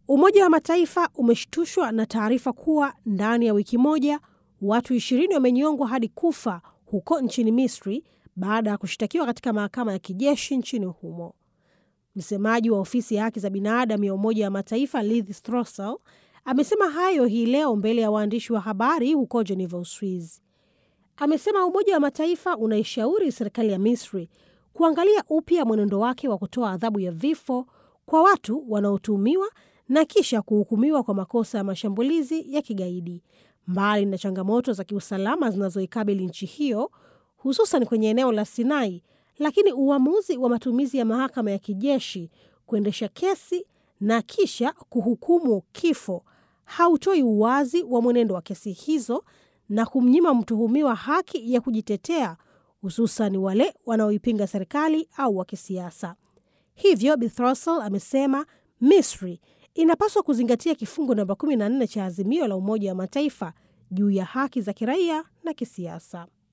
Umoja wa Mataifa umeshtushwa na taarifa kuwa ndani ya wiki moja watu ishirini wamenyongwa hadi kufa huko nchini Misri baada ya kushtakiwa katika mahakama ya kijeshi nchini humo. Msemaji wa ofisi ya haki za binadamu ya Umoja wa Mataifa Liz Throssell amesema hayo hii leo mbele ya waandishi wa habari huko Geneva, Uswizi. Amesema Umoja wa Mataifa unaishauri serikali ya Misri kuangalia upya mwenendo wake wa kutoa adhabu ya vifo kwa watu wanaotuhumiwa na kisha kuhukumiwa kwa makosa ya mashambulizi ya kigaidi, mbali na changamoto za kiusalama zinazoikabili nchi hiyo, hususan kwenye eneo la Sinai. Lakini uamuzi wa matumizi ya mahakama ya kijeshi kuendesha kesi na kisha kuhukumu kifo hautoi uwazi wa mwenendo wa kesi hizo na kumnyima mtuhumiwa haki ya kujitetea, hususan wale wanaoipinga serikali au wa kisiasa. Hivyo Bi Throssell amesema Misri inapaswa kuzingatia kifungu namba 14 cha azimio la Umoja wa Mataifa juu ya haki za kiraia na kisiasa.